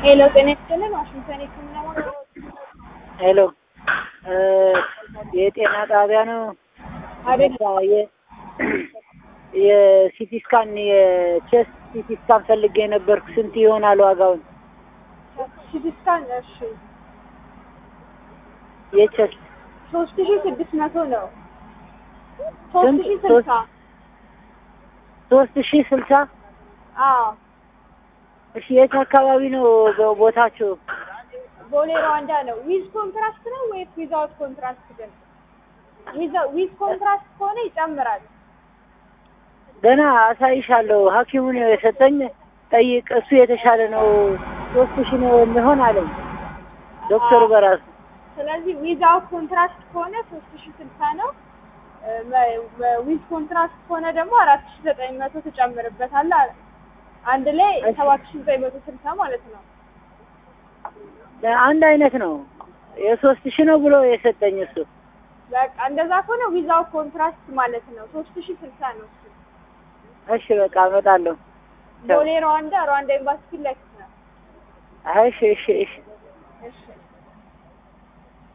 ሄሎ ጤና ይስጥልን ዋሽንግተን የህክምና ማዕከል ሄሎ የጤና ጣቢያ ነው? አይደለም የ- የሲቲ ስካን የቼስት ሲቲ ስካን ፈልጌ ነበርኩ። ስንት ይሆናል ዋጋውን? ሲቲ ስካን እሺ የቼስት ሶስት ሺ ስድስት መቶ ነው ሶስት ስንት? ሺ ስልሳ ሶስት ሺህ ስልሳ አዎ እሺ የት አካባቢ ነው ቦ- ቦታችሁ? ቦሌ ሩዋንዳ ነው ዊዝ ኮንትራክት ነው ወይስ ዊዛውት ኮንትራክት ግን ዊዛ- ዊዝ ኮንትራክት ከሆነ ይጨምራል ገና አሳይሻለሁ። ሐኪሙ ነው የሰጠኝ። ጠይቅ፣ እሱ የተሻለ ነው። ሶስት ሺህ ነው የሚሆን አለኝ ዶክተሩ በራሱ ስለዚህ ዊዛውት ኮንትራክት ከሆነ ሶስት ሺ ስልሳ ነው ዊዝ ኮንትራክት ከሆነ ደግሞ አራት ሺ ዘጠኝ መቶ ትጨምርበታለህ አለ አንድ ላይ እሺ። ሰባት ሺ ዘጠኝ መቶ ስልሳ ማለት ነው አንድ አይነት ነው። የሶስት ሺህ ነው ብሎ የሰጠኝ እሱ። በቃ እንደዛ ከሆነ ዊዛውት ኮንትራክት ማለት ነው ሶስት ሺ ስልሳ ነው እሱ እሺ በቃ እመጣለሁ። ቦሌ ሩዋንዳ ሩዋንዳ ኤምባሲ ፊት ለፊት ነው እሺ እሺ እሺ እሺ